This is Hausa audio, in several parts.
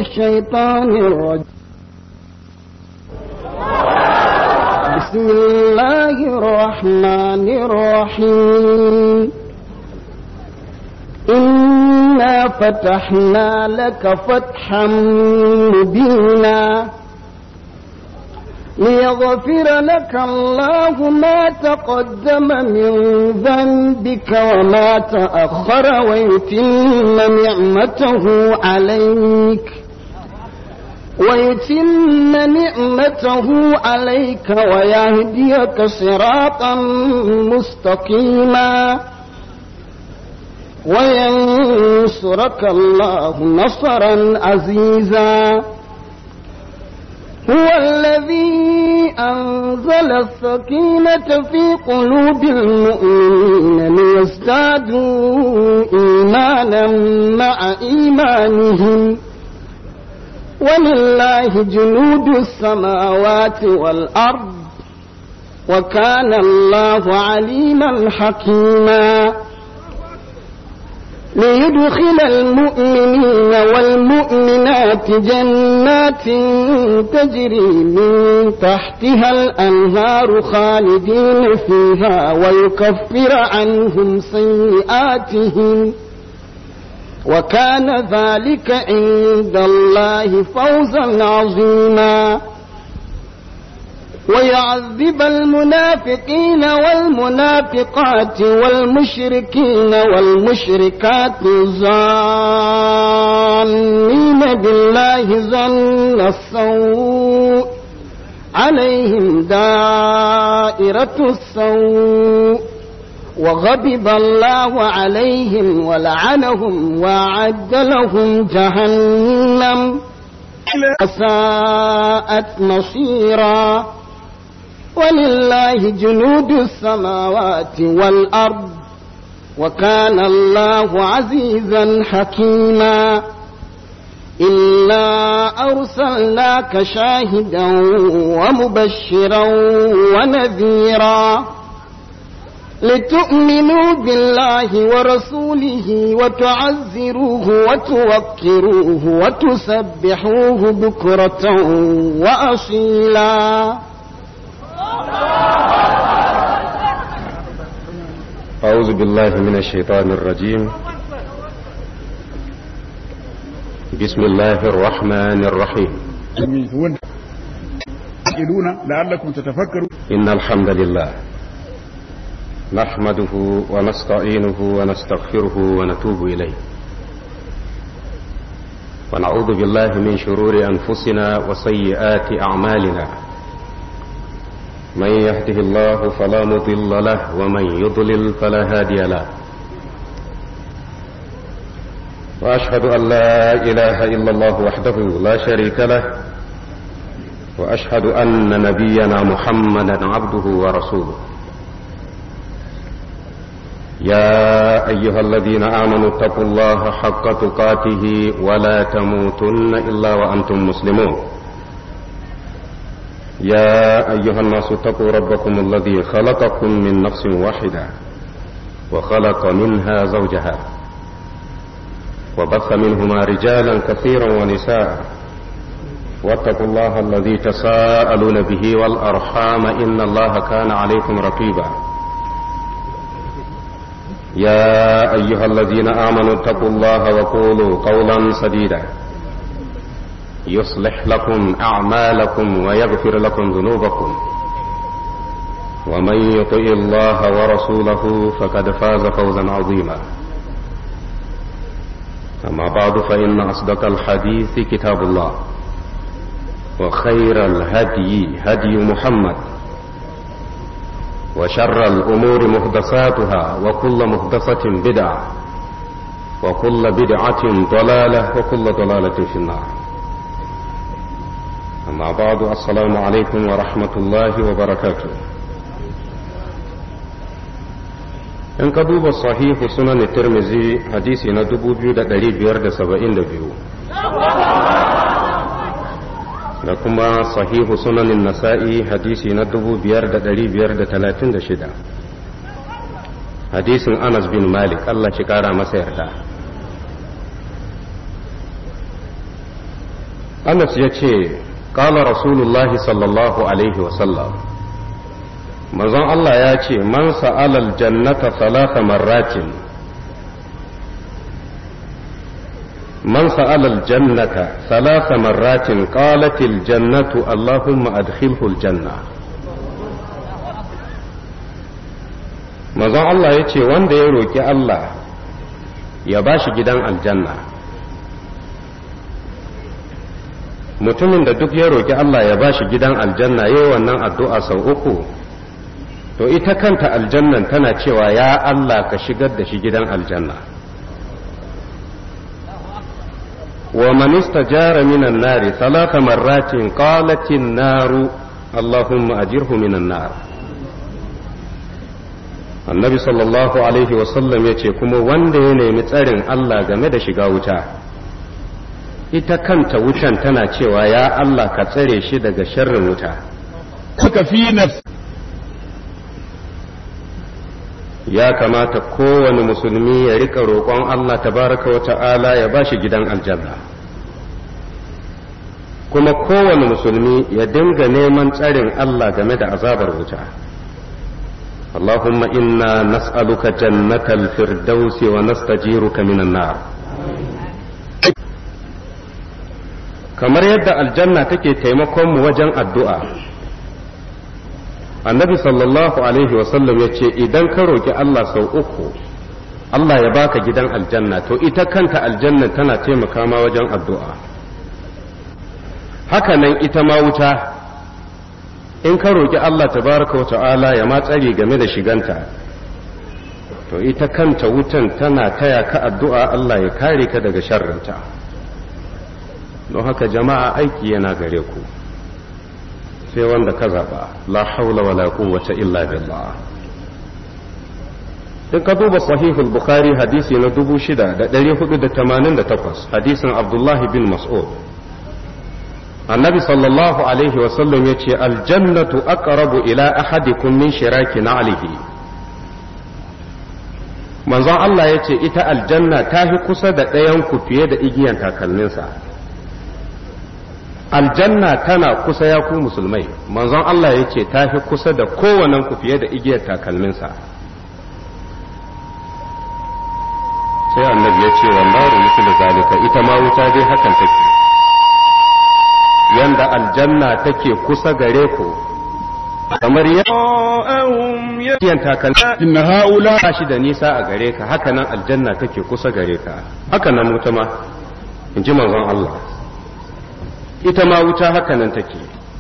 الشيطان الرجيم بسم الله الرحمن الرحيم إنا فتحنا لك فتحا مبينا ليغفر لك الله ما تقدم من ذنبك وما تأخر ويتم نعمته عليك ويتم نعمته عليك ويهديك صراطا مستقيما وينصرك الله نصرا عزيزا هو الذي أنزل السكينة في قلوب المؤمنين ليزدادوا إيمانا مع إيمانهم ولله جنود السماوات والأرض وكان الله عليما حكيما ليدخل المؤمنين والمؤمنات جنات تجري من تحتها الأنهار خالدين فيها ويكفر عنهم سيئاتهم وكان ذلك عند الله فوزا عظيما ويعذب المنافقين والمنافقات والمشركين والمشركات الظانين بالله ظن السوء عليهم دائرة السوء وغضب الله عليهم ولعنهم وأعد لهم جهنم ساءت مصيرا ولله جنود السماوات والأرض وكان الله عزيزا حكيما إنا أرسلناك شاهدا ومبشرا ونذيرا لتؤمنوا بالله ورسوله وتعزروه وتوكروه وتسبحوه بكرة وأصيلا أعوذ بالله من الشيطان الرجيم بسم الله الرحمن الرحيم لعلكم تتفكرون إن الحمد لله نحمده ونستعينه ونستغفره ونتوب إليه ونعوذ بالله من شرور أنفسنا وسيئات أعمالنا من يهده الله فلا مضل له ومن يضلل فلا هادي له وأشهد أن لا إله إلا الله وحده لا شريك له وأشهد أن نبينا محمدا عبده ورسوله يا أيها الذين آمنوا اتقوا الله حق تقاته ولا تموتن إلا وأنتم مسلمون يا أيها الناس اتقوا ربكم الذي خلقكم من نفس واحدة وخلق منها زوجها وبث منهما رجالا كثيرا ونساء واتقوا الله الذي تساءلون به والأرحام إن الله كان عليكم رقيبا يا أيها الذين آمنوا اتقوا الله وقولوا قولا سديدا يصلح لكم أعمالكم ويغفر لكم ذنوبكم ومن يطع الله ورسوله فقد فاز فوزا عظيما أما بعد فإن أصدق الحديث كتاب الله وخير الهدي هدي محمد وشر الأمور محدثاتها وكل محدثة بدعة وكل بدعة ضلالة وكل ضلالة في النار أما بعد السلام عليكم ورحمة الله وبركاته in ka duba sahihu sunan tirmizi hadisi na 2572 da kuma sahihu sunanin nasa'i hadisi na 5536 hadisin anas bin malik Allah shi kara masa yarda Anas ya ce ƙala rasulullahi sallallahu alaihi wasallam manzon Allah ya ce man sa'alal jannata salasa marratin man sa'alal jannata salasa marratin qalatil jannatu allahumma adkhilhu aljanna manzon Allah ya ce wanda ya roki Allah ya bashi gidan aljanna mutumin da duk ya roki Allah ya bashi gidan aljanna yayi wannan addu'a sau uku to ita kanta aljannan tana cewa ya Allah ka shigar da shi gidan aljanna wa man istajara minan nari salata marratin qalatin naru allahumma ajirhu minan nar annabi sallallahu alaihi wasallam ya ce kuma wanda ya nemi tsarin Allah game da shiga wuta ita kanta wutan tana cewa ya Allah ka tsare shi daga sharrin wuta suka fi nafs ya kamata kowane musulmi ya rika roƙon Allah tabaraka wa ta'ala ya ba shi gidan aljanna kuma kowane musulmi ya dinga neman tsarin Allah game da azabar wuta اللهم إنا نسألك جنة الفردوس ونستجيرك من النار kamar yadda aljanna take taimakon mu wajen addu'a annabi sallallahu alaihi wasallam ya ce idan ka roki Allah sau uku Allah ya baka gidan aljanna to ita kanta aljanna tana taimaka ma wajen addu'a haka nan ita ma wuta in ka roki Allah tabaraka wa ta'ala ya ma tsare game da shiganta to ita kanta wutan tana taya ka addu'a Allah ya kare ka daga sharrinta don haka jama'a aiki yana gare ku sai wanda ka zaba la haula wala quwwata illa billah in ka duba sahihul bukhari hadisi na 6488 hadisin abdullah bin mas'ud annabi sallallahu alaihi wasallam ya ce aljannatu aqrabu ila ahadikum min shiraki na'lihi manzon Allah ya ce ita aljanna ta fi kusa da ɗayan ku fiye da igiyan takalminsa aljanna tana kusa ya ku musulmai manzon Allah ya ce ta fi kusa da kowannen ku fiye da igiyar takalminsa sai annabi ya ce wallahu mislu zalika ita ma wuta dai hakan take yanda aljanna take kusa gare ku kamar yadda takalmi inna haula ba shi da nisa a gare ka haka nan aljanna take kusa gare ka haka nan wuta ma in ji manzon Allah ita ma wuta haka nan take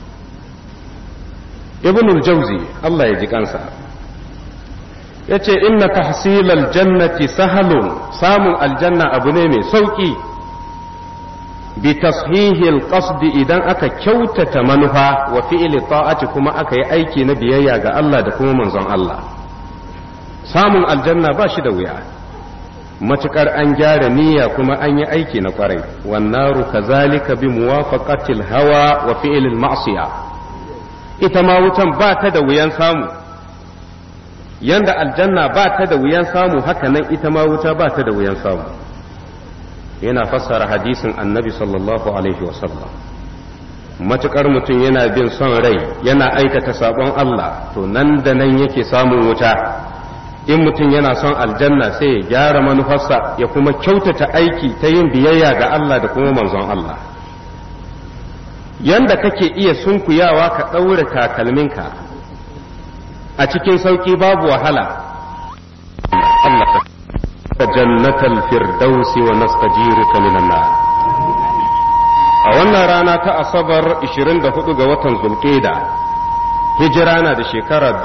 ibnul jauzi Allah ya ji kansa yace inna tahsilal jannati sahalun samun aljanna abu ne mai sauki bi tashihil qasdi idan aka kyautata manufa wa fi'li ta'ati kuma aka yi aiki na biyayya ga Allah da kuma manzon Allah samun aljanna ba shi da wuya matukar an gyara niyya kuma an yi aiki na kwarai wannaru kazalika bi muwafaqatil hawa wa fi'lil ma'siya ita ma wutan ba ta da wuyan samu yanda aljanna ba ta da wuyan samu haka nan ita ma wuta ba ta da wuyan samu yana fassara hadisin annabi sallallahu alaihi wasallam matukar mutum yana bin son rai yana aikata sabon Allah to nan da nan yake samun wuta in mutum yana son aljanna sai ya gyara manufarsa ya kuma kyautata aiki ta yin biyayya ga Allah da kuma manzon Allah yanda kake iya sunkuyawa ka ɗaure takalminka a cikin sauƙi babu wahala Allah ka jannatal firdausi wa nastajiruka minan nar a wannan rana ta asabar 24 ga watan zulqa'da hijira na da shekara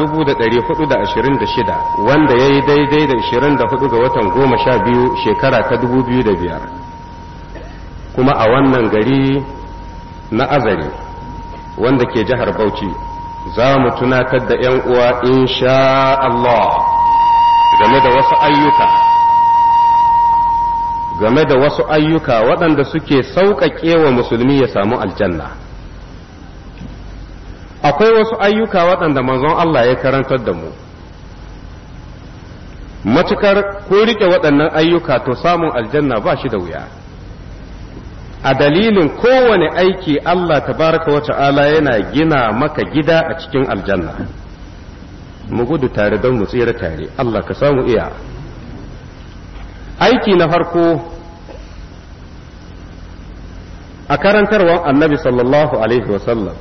426 wanda ya yi daidai da 24 ga watan goma sha biyu shekara ta 2005 kuma a wannan gari na azari wanda ke jihar bauchi za mu tunatar da 'yan uwa insha Allah game da wasu ayyuka game da wasu ayyuka waɗanda suke sauƙaƙe wa musulmi ya samu aljanna. akwai wasu ayyuka waɗanda manzon Allah ya karantar da mu matukar ko rike waɗannan ayyuka to samun aljanna ba shi da wuya a dalilin kowane aiki Allah tabaraka wa ta'ala yana gina maka gida a cikin aljanna mu gudu tare don mu tsira tare Allah ka samu iya aiki na farko a karantarwar annabi sallallahu alaihi wasallam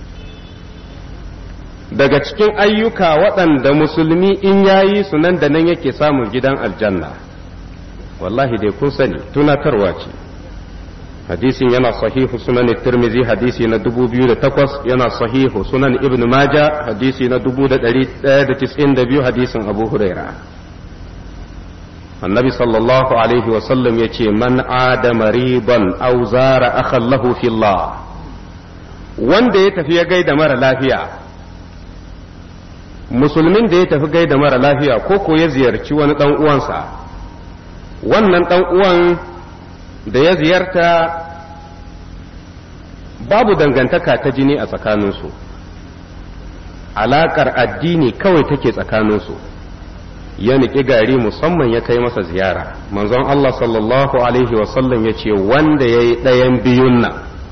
daga cikin ayyuka waɗanda musulmi in yayi su nan da nan yake samun gidan aljanna wallahi dai kun sani tunatarwa ce hadisin yana sahihu sunan tirmizi hadisi na 2008 yana sahihu sunan ibn maja hadisi na 1192 hadisin abu huraira annabi sallallahu alaihi wasallam ya ce man adama riban aw zara akhan lahu fillah wanda ya tafi ya gaida mara lafiya musulmin da ya tafi gaida mara lafiya ko ko ya ziyarci wani dan uwansa wannan dan uwan da ya ziyarta babu dangantaka ta jini a tsakaninsu alaƙar addini kawai take tsakaninsu ya niƙi gari musamman ya kai masa ziyara manzon Allah sallallahu alaihi wasallam ya ce wanda ya yi ɗayan biyun nan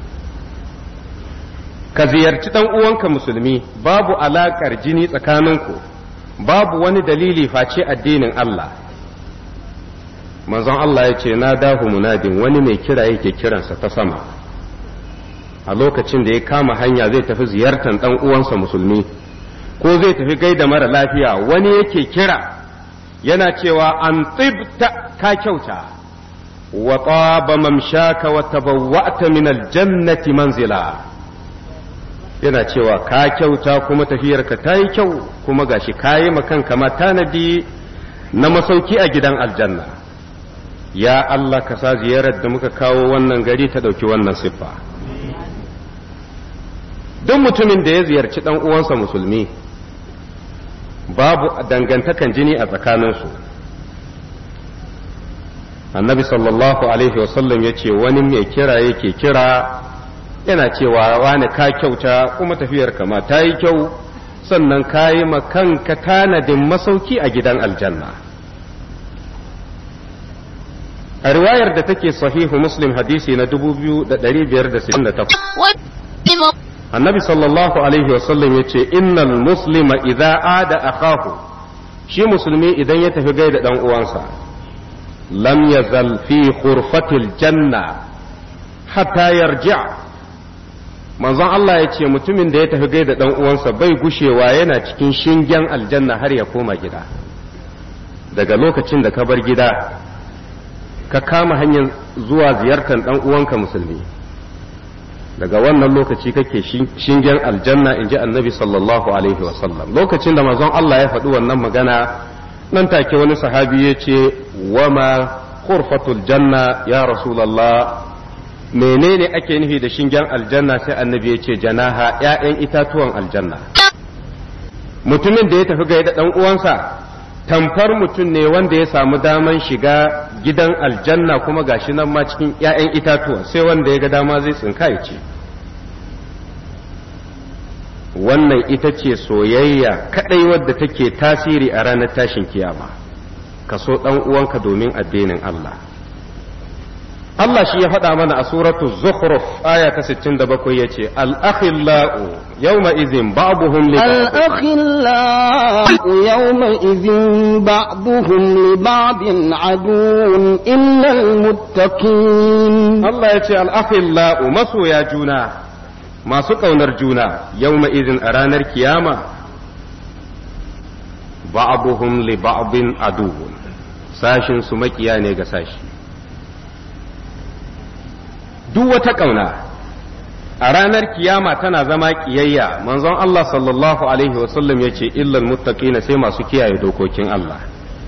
ka ziyarci ɗan uwanka musulmi babu alaƙar jini tsakaninku babu wani dalili face addinin Allah manzon Allah ya ce na dahu munadin wani mai kira yake kiransa ta sama a lokacin da ya kama hanya zai tafi ziyartar ɗan uwansa musulmi ko zai tafi gaida mara lafiya wani yake kira yana cewa an tsibta ka kyauta wa taba mamshaka wa tabawwa'ta min aljannati manzila yana cewa ka kyauta kuma tafiyarka ta yi kyau kuma gashi kayi makanka ma tanadi na masauki a gidan aljanna ya Allah ka sa ziyarar da muka kawo wannan gari ta ɗauki wannan siffa duk mutumin da ya ziyarci ɗan uwansa musulmi babu dangantakan jini a tsakaninsu annabi sallallahu alaihi wasallam ya ce wani mai kira yake kira yana cewa wani ka kyauta kuma tafiyar kama ta yi kyau sannan ka yi kanka tanadin masauki a gidan aljanna a riwayar da take sahihu muslim hadisi na 2568 annabi sallallahu alaihi wasallam ya ce innal muslima idza ada akahu shi musulmi idan ya tafi gaida dan uwansa lam yazal fi khurfatil janna hatta yarji' manzon Allah ya ce mutumin da ya tafi gaida dan uwansa bai gushewa yana cikin shingen aljanna har ya koma gida daga lokacin da ka bar gida ka kama hanyar zuwa ziyartar dan uwanka musulmi daga wannan lokaci kake shingen aljanna in ji annabi sallallahu alaihi wasallam lokacin da manzon Allah ya faɗi wannan magana nan take wani sahabi ya ce wama khurfatul janna ya rasulallah menene ake nufi da shingen aljanna sai annabi ya ce janaha ‘ya'yan itatuwan aljanna mutumin da ya tafi gaida ɗan uwansa tamfar mutum ne wanda ya samu daman shiga gidan aljanna kuma gashi nan ma cikin ‘ya'yan itatuwa sai wanda ya ga dama zai tsinka ya ce wannan ita ce soyayya kaɗai wadda take tasiri a ranar tashin kiyama ka so ɗan uwanka domin addinin Allah Allah shi ya faɗa mana a suratu Zukhruf aya ta 67 yace al-akhillau yawma idhin ba'dhum li الأخلاء يومئذ بعضهم لبعض عدو إلا المتقين Allah yace al-akhillau masoya juna masu ƙaunar juna yawma idhin a ranar kiyama ba'dhum li ba'din aduwwun sashin su makiya ne ga sashi duk wata ƙauna a ranar kiyama tana zama ƙiyayya manzon Allah sallallahu alaihi wasallam ya ce illal muttaqina sai masu kiyaye dokokin Allah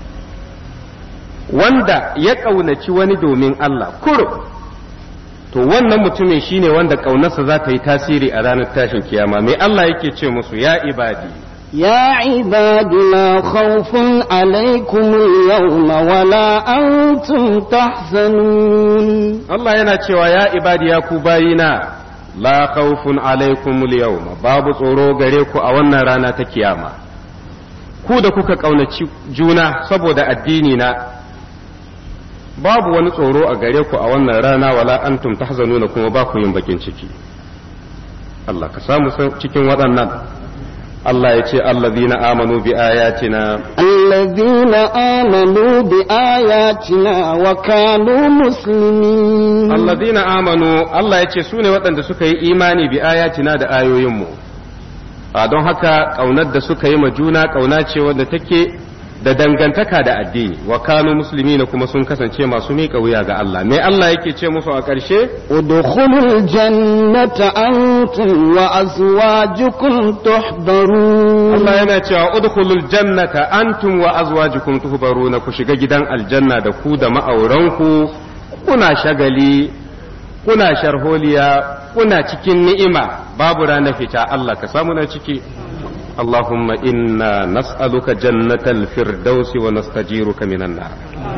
wanda ya ƙaunaci wani domin Allah kurum to wannan mutumin shine wanda ƙaunarsa za ta yi tasiri a ranar tashin kiyama mai Allah yake ce musu ya ibadi يا عباد لا خوف عليكم اليوم ولا أنتم تحزنون Allah yana cewa ya ibadi ya ku bayina la khawfun alaikum yawma babu tsoro gare ku a wannan rana ta kiyama ku da kuka ƙaunaci juna saboda addini na babu wani tsoro a gare ku a wannan rana wala antum tahzanuna kuma ba ku yin bakin ciki Allah ka samu cikin waɗannan Allah ya ce allazina amanu bi ayatina الذين آمنوا بآياتنا وكانوا مسلمين allazina amanu Allah ya ce su ne waɗanda suka yi imani bi ayatina da ayoyinmu a don haka ƙaunar da suka yi ma juna ƙauna ce wanda take da dangantaka da addini wa kanu musulmi na kuma sun kasance masu miƙa wuya ga Allah me Allah yake ce musu a ƙarshe ادخلوا الجنة أنتم وأزواجكم تحبرون Allah yana cewa udkhulul jannata antum wa azwajukum tuhbaruna ku shiga gidan aljanna da ku da ma'auranku kuna shagali kuna sharholiya kuna cikin ni'ima babu ranar fita Allah ka samu na ciki اللهم إنا نسألك جنة الفردوس ونستجيرك من النار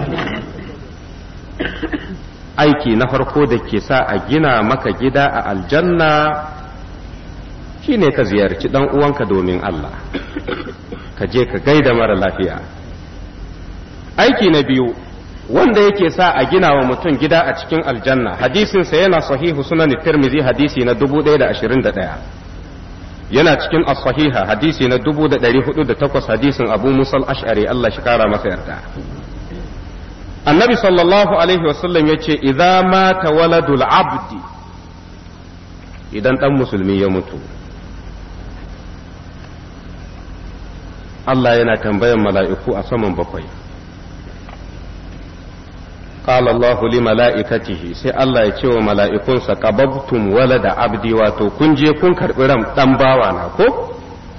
aiki na farko da ke sa a gina maka gida a aljanna shine ka ziyarci dan uwanka domin Allah ka je ka gaida mara lafiya aiki na biyu wanda yake sa a gina wa mutum gida a cikin aljanna hadisinsa yana sahihu sunan tirmizi hadisi na 1021 yana cikin as-sahiha hadisi na 1408 hadisin Abu Musa al-Ash'ari Allah shi kara masa yarda Annabi sallallahu alaihi wasallam yace idza mata waladul abdi idan dan musulmi ya mutu Allah yana tambayan mala'iku a saman bakwai قال الله لملائكته sai Allah ya ce wa mala'ikunsa qababtum walada abdi wato kun je kun karɓi ran ɗan bawa na ko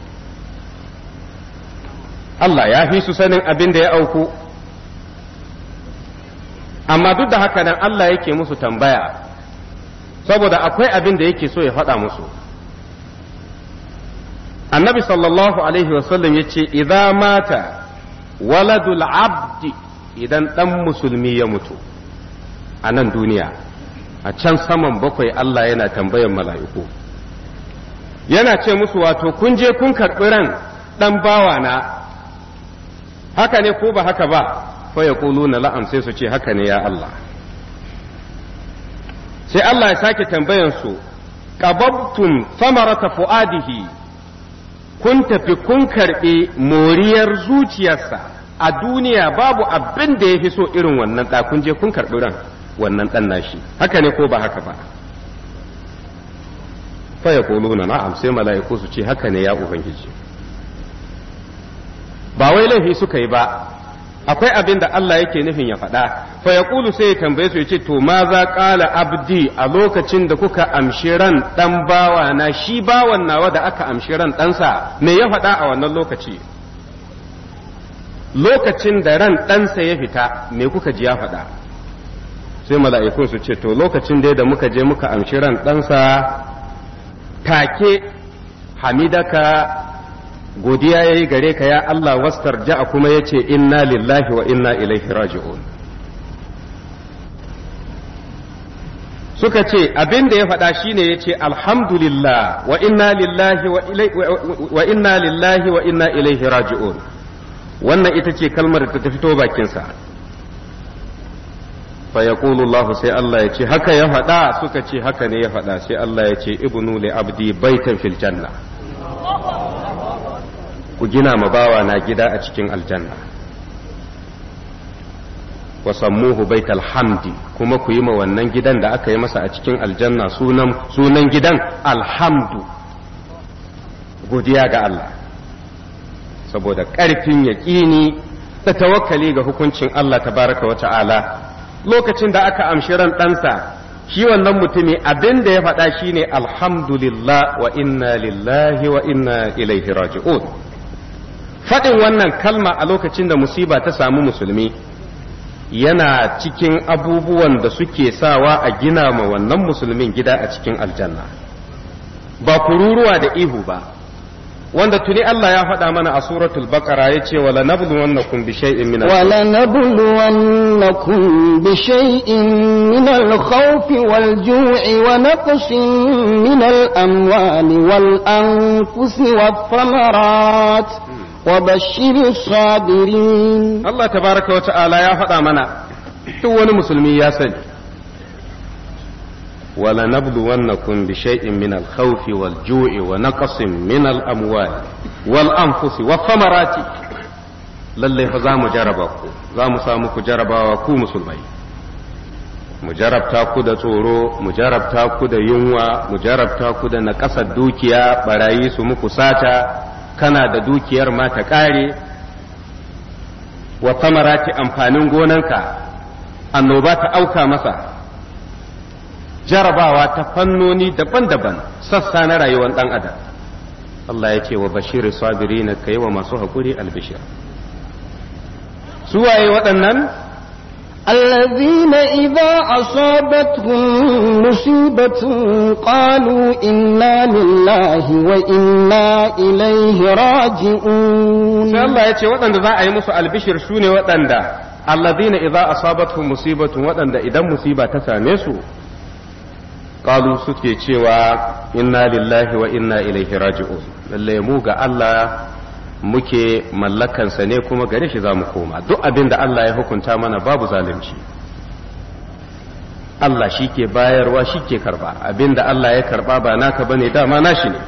Allah ya fi su sanin abin da ya auku amma duk da haka nan Allah yake musu tambaya saboda akwai abin da yake so ya faɗa musu annabi sallallahu alaihi wasallam ya ce idza mata waladul abdi idan ɗan musulmi ya mutu a nan duniya a can saman bakwai Allah yana tambayan mala'iku yana ce musu wato kun je kun karɓi ran ɗan bawa na haka ne ko ba haka ba fa ya na la'am sai su ce haka ne ya Allah sai Allah ya sake tambayan su qababtum samarata fu'adihi kun tafi kun karɓi moriyar zuciyarsa a duniya babu abin da ya fi so irin wannan ɗa kun je kun karɓi ran wannan ɗan nashi haka ne ko ba haka ba fa ya na na'am sai mala'iku su ce haka ne ya ubangiji ba wai laifi suka yi ba akwai abin da Allah yake nufin ya faɗa fa ya sai ya tambaye su ya ce to ma za ƙala abdi a lokacin da kuka amshi ran ɗan bawa na shi bawan nawa da aka amshi ran ɗansa me ya faɗa a wannan lokaci lokacin da ran ɗansa ya fita me kuka ji ya faɗa sai mala'ikun su ce to lokacin dai da muka je muka amshi ran ɗansa take hamidaka godiya ya yi gare ka ya Allah wastar ja'a kuma ya ce inna lillahi wa inna ilaihi raji'un suka ce abin da ya faɗa shine ya ce alhamdulillah wa inna lillahi wa inna lillahi wa inna ilaihi raji'un wannan ita ce kalmar da ta fito bakinsa fa yaqulu Allah sai Allah ya ce haka ya faɗa suka ce haka ne ya faɗa sai Allah ya ce ibnu li abdi baitan fil janna ku gina ma bawa na gida a cikin aljanna wa sammuhu baital hamdi kuma ku yi ma wannan gidan da aka yi masa a cikin aljanna sunan sunan gidan alhamdu godiya ga Allah saboda ƙarfin yaƙini da tawakkali ga hukuncin Allah tabaraka wa ta'ala lokacin da aka amshi ran ɗansa shi wannan mutumi abin da ya faɗa shine alhamdulillah wa inna lillahi wa inna ilaihi raji'un faɗin wannan kalma a lokacin da musiba ta samu musulmi yana cikin abubuwan da suke sawa a gina ma wannan musulmin gida a cikin aljanna ba kururuwa da ihu ba wanda tuni Allah ya faɗa mana a suratul baqara yace wala nabluwannakum bi shay'in min wala nabluwannakum bi shay'in min al-khawf wal-ju'i wa naqsin min al-amwali wal-anfusi wath-thamarat وبشر الصابرين الله تبارك وتعالى يا فدا منا duk wani musulmi ya sani wala nabluwannakum bi shay'in min al-khawf wal-ju'i wa naqsin min al-amwal wal-anfusi wath-thamarati lalle fa za mu jaraba ku za mu samu ku jarabawa ku musulmai mu jarabta ku da tsoro mu jarabta ku da yunwa mu jarabta ku da naƙasar dukiya barayi su muku sata kana da dukiyar ma ta ƙare wa samarati amfanin gonanka annoba ta auka masa jarabawa ta fannoni daban-daban sassa na rayuwar ɗan adam Allah ya ce wa bashiri sabiri na kai wa masu haƙuri albishir suwaye waɗannan الذين إذا أصابتهم مصيبة قالوا إنا لله وإنا إليه راجعون sai Allah ya ce waɗanda za a yi musu albishir su ne waɗanda alladhina idza asabatuhum musibatun waɗanda idan musiba ta same su qalu suke cewa inna lillahi wa inna ilaihi raji'un lalle mu ga Allah muke mallakansa ne kuma gare shi za mu koma duk abin da Allah ya hukunta mana babu zalunci Allah shi ke bayarwa shi ke karba abin da Allah ya karba ba naka bane dama nashi ne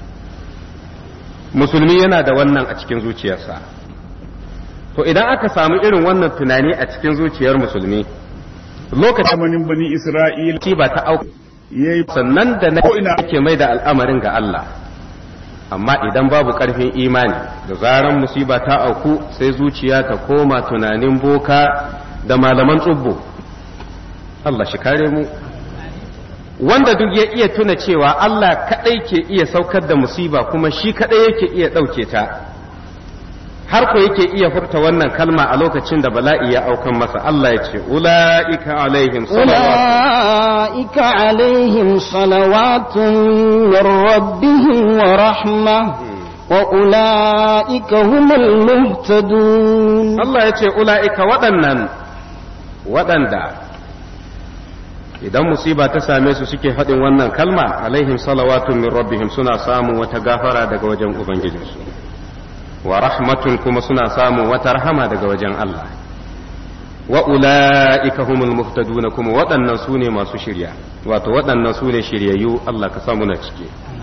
musulmi yana da wannan a cikin zuciyarsa to idan aka samu irin wannan tunani a cikin zuciyar musulmi lokacin zamanin bani Isra'il ba ta auka yayi sannan da na Ko ina- yake mai da al'amarin ga Allah amma idan babu ƙarfin imani da zaran musiba ta auku sai zuciya ta koma tunanin boka da malaman tsubbo Allah shi kare mu wanda duk ya iya tuna cewa Allah kaɗai ke iya saukar da musiba kuma shi kaɗai yake iya ɗauke ta har ko yake iya furta wannan kalma a lokacin da bala'i ya aukan masa Allah ya ce ula'ika alaihim salawatu أولئك عليهم صلوات من ربهم ورحمة وأولئك هم المهتدون Allah ya ce ula'ika waɗannan waɗanda idan musiba ta same su suke faɗin wannan kalma alaihim salawatun min rabbihim suna samun wata gafara daga wajen ubangijinsu wa rahmatun kuma suna samun wata rahama daga wajen Allah wa ula'ika humul muhtaduna kuma waɗannan su ne masu shirya wato waɗannan su ne shiryayyu Allah ka samu na ciki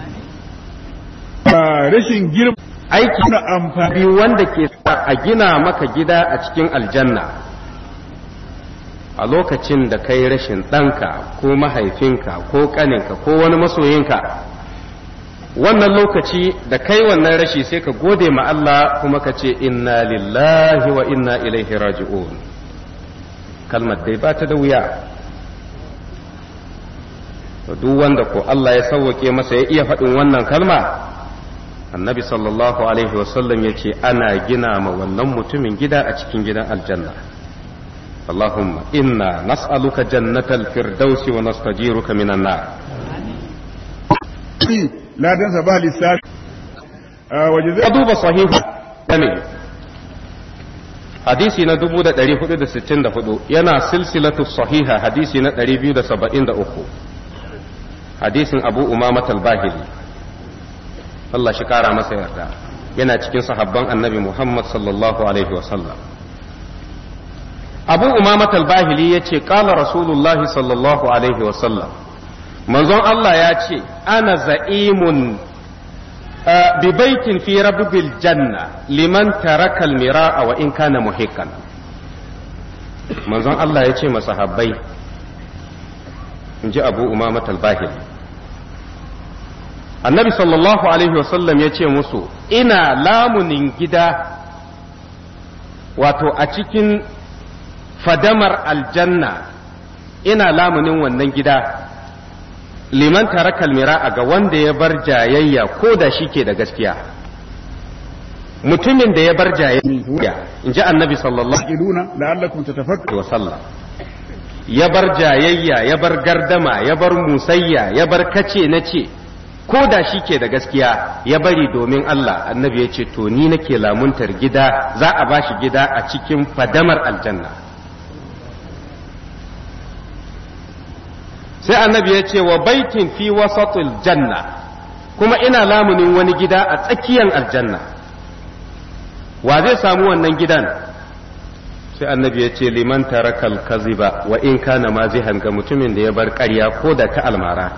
ba rashin girma aiki na amfani biyu wanda ke sa a gina maka gida a cikin aljanna a lokacin da kai rashin ɗanka ko mahaifinka ko ƙaninka ko wani masoyinka wannan lokaci da kai wannan rashi sai ka gode ma Allah kuma ka ce inna lillahi wa inna ilaihi raji'un kalmar dai ba ta da wuya duk wanda ko Allah ya sauwake masa ya iya faɗin wannan kalma annabi sallallahu alaihi wasallam ya ce ana gina ma wannan mutumin gida a cikin gidan aljanna اللهم إنا نسألك جنة الفردوس ونستجيرك من النار ladansa ba lissafi a waje zai duba sahihu ne hadisi na 1464 yana silsilatu sahiha hadisi na 273 hadisin abu umama al-bahili Allah shi kara masa yarda yana cikin sahabban annabi Muhammad sallallahu alaihi wasallam abu umama al-bahili ya ce kala rasulullahi sallallahu alaihi wasallam manzon Allah ya ce ana za'imun bi baitin fi rabbil janna liman taraka al-mira'a wa in kana muhiqqan manzon Allah ya ce masahabbai in ji abu umama al-bahili annabi sallallahu alaihi wasallam ya ce musu ina lamunin gida wato a cikin fadamar aljanna ina lamunin wannan gida liman tarakal mira'a ga wanda ya bar jayayya ko da shi ke da gaskiya mutumin da ya bar jayayya in ji annabi sallallahu iluna la'allakum tatafakkaru alaihi wasallam ya bar jayayya ya bar gardama ya bar musayya ya bar kace na ce ko da shi ke da gaskiya ya bari domin Allah annabi ya ce to ni nake lamuntar gida za a bashi gida a cikin fadamar aljanna sai annabi ya ce wa baitin fi wasatul janna kuma ina lamunin wani gida a tsakiyar aljanna wa zai samu wannan gidan sai annabi ya ce liman tarakal kaziba wa in kana mazihan ga mutumin da ya bar ƙarya ko da ta almara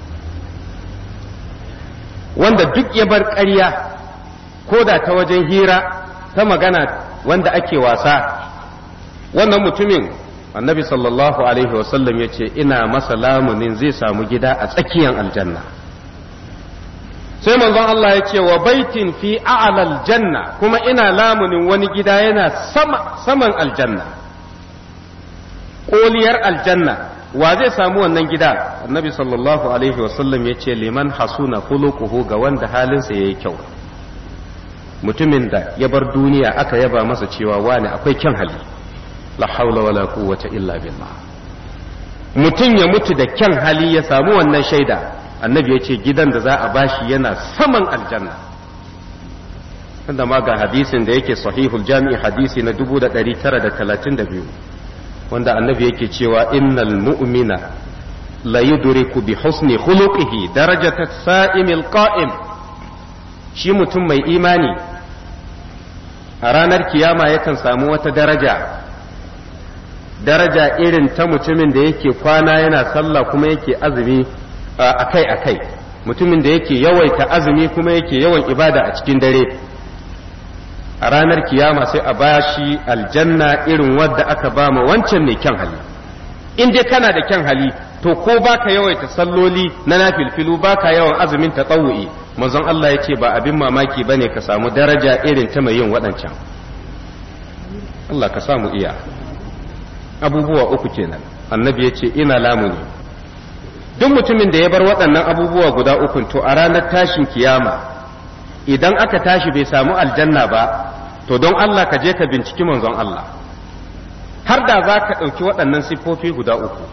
wanda duk ya bar ƙarya ko da ta wajen hira ta magana wanda ake wasa wannan mutumin annabi sallallahu alaihi wasallam ya ce ina masa lamunin zai samu gida a tsakiyar aljanna sai manzon Allah ya ce wa baitin fi a'lal janna kuma ina lamunin wani gida yana sama saman aljanna koliyar aljanna wa zai samu wannan gida annabi sallallahu alaihi wasallam ya ce liman hasuna khuluquhu ga wanda halinsa yayi kyau mutumin da ya bar duniya aka yaba masa cewa wani akwai kyan hali la haula wala quwwata illa billah mutum ya mutu da kyan hali ya samu wannan shaida annabi ya ce gidan da za a bashi yana saman aljanna wanda ma ga hadisin da yake sahihul jami'i hadisi na 1932 wanda annabi yake cewa innal mu'mina la yudriku bi husni khuluqihi darajata sa'imil qa'im shi mutum mai imani a ranar kiyama yakan samu wata daraja daraja irin ta mutumin da yake kwana yana sallah kuma yake azumi akai akai mutumin da yake yawaita azumi kuma yake yawan ibada a cikin dare a ranar kiyama sai a bashi aljanna irin wadda aka ba ma wancan mai kyan hali in dai kana da kyan hali to ko baka yawaita salloli na nafilfilu baka yawan azumin tatawu'i manzon Allah ya ce ba abin mamaki bane ka samu daraja irin ta mai yin waɗancan Allah ka samu iya abubuwa uku kenan annabi ya ce ina lamuni duk mutumin da ya bar waɗannan abubuwa guda uku to a ranar tashin kiyama idan aka tashi bai samu aljanna ba to don Allah ka je ka binciki manzon Allah har da za ka ɗauki waɗannan siffofi guda uku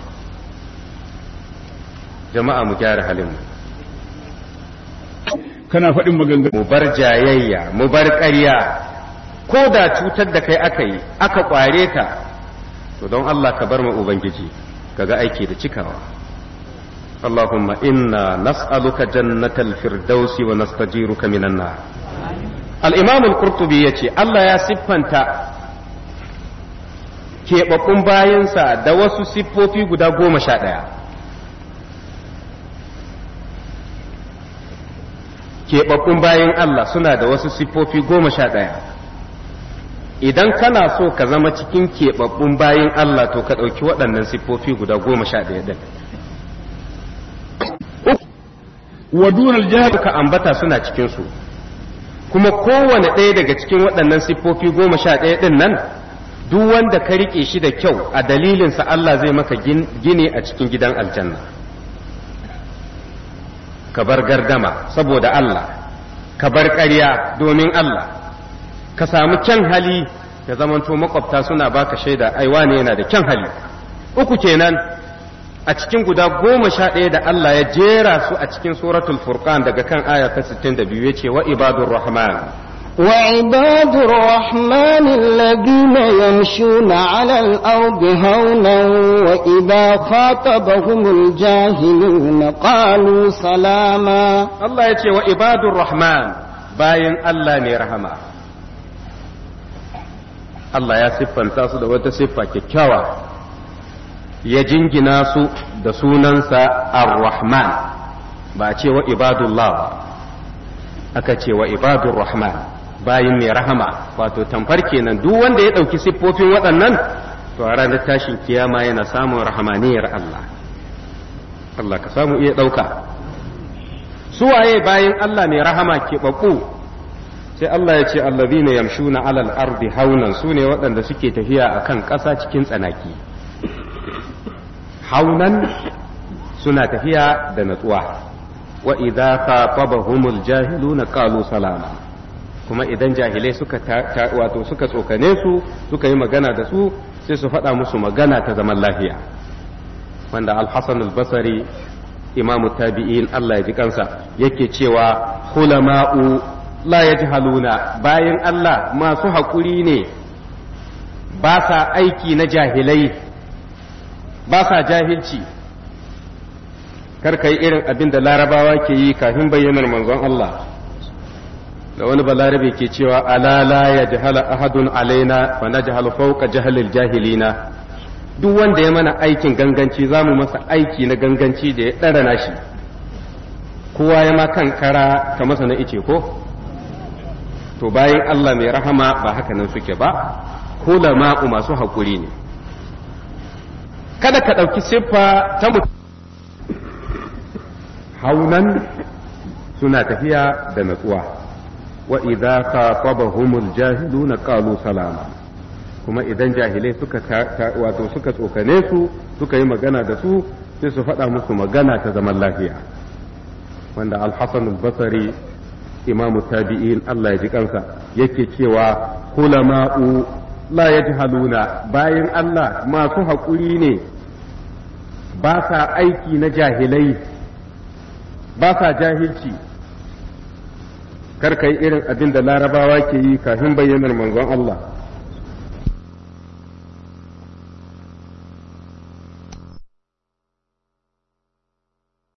jama'a mu gyara halinmu kana faɗin maganganu mu bar jayayya mu bar ƙarya ko da cutar da kai aka yi aka ƙware ka to don Allah ka bar mu ubangiji kaga aiki da cikawa اللهم إنا نسألك جنة الفردوس ونستجيرك من النار الإمام القرطبي يتي الله يا سبحانه keɓaɓɓun bayansa da wasu siffofi guda goma sha ɗaya keɓaɓɓun bayan Allah suna da wasu siffofi goma sha ɗaya idan kana so ka zama cikin keɓaɓɓun bayan Allah to ka ɗauki waɗannan siffofi guda goma sha ɗaya ɗin wa dunal jahil ka ambata suna cikinsu kuma kowane ɗaya daga cikin waɗannan siffofi goma sha ɗaya ɗin nan duk wanda ka riƙe shi da kyau a dalilinsa Allah zai maka gini a cikin gidan aljanna ka bar gardama saboda Allah ka bar ƙarya domin Allah ka samu kyan hali ya zamanto makwabta suna baka shaida aiwa ne yana da kyan hali uku kenan a cikin guda goma sha ɗaya da Allah ya jera su a cikin suratul furqan daga kan aya ta 62 ya ce wa ibadur rahman وعباد الرحمن الذين يمشون على الأرض هونا وإذا خاطبهم الجاهلون قالوا سلاما Allah ya ce wa ibadur rahman bayan Allah ne rahama Allah ya siffanta su da wata siffa kyakkyawa ya jingina su da sunansa ar-rahman ba a ce wa ibadullah ba aka ce wa ibadur rahman bayin mai rahama wato tamfar kenan duk wanda ya ɗauki siffofin waɗannan to a ranar tashin kiyama yana samun rahamaniyar Allah Allah ka samu iya ɗauka suwaye bayan Allah mai rahama ke ɓaɓɓu sai Allah ya ce allazina yamshuna alal ardi haunan su ne waɗanda suke tafiya akan ƙasa cikin tsanaki haunan suna tafiya da natsuwa wa idza khatabahumul jahiluna qalu salama kuma idan jahilai suka wato suka tsokane su suka yi magana da su sai su faɗa musu magana ta zaman lafiya wanda al-hasan al-basri imamu tabi'in Allah ya ji kansa yake cewa hulama'u la yajhaluna bayan Allah masu haƙuri ne ba sa aiki na jahilai ba sa jahilci kar ka yi irin abin da larabawa ke yi kafin bayyanar manzon Allah da wani balarabe ke cewa ala la ya jahala ahadun alaina fa najhalu fawqa jahalil jahilina duk wanda ya mana aikin ganganci za mu masa aiki na ganganci da ya ɗara nashi kowa ya ma kan kara ka masa na ice ko to bayan Allah mai rahama ba haka nan suke ba ma'u masu haƙuri ne kada ka ɗauki siffa ta mutum haunan suna tafiya da natsuwa wa idza khatabahumul jahiluna qalu salama kuma idan jahilai suka wato suka tsokane su suka yi magana da su sai su faɗa musu magana ta zaman lafiya wanda al-hasan al-basri imamu tabi'in Allah ya ji kansa yake cewa hulama'u la yajhaluna bayan Allah masu haƙuri ne ba sa aiki na jahilai ba sa jahilci kar ka yi irin abin da larabawa ke yi kafin bayyanar manzon Allah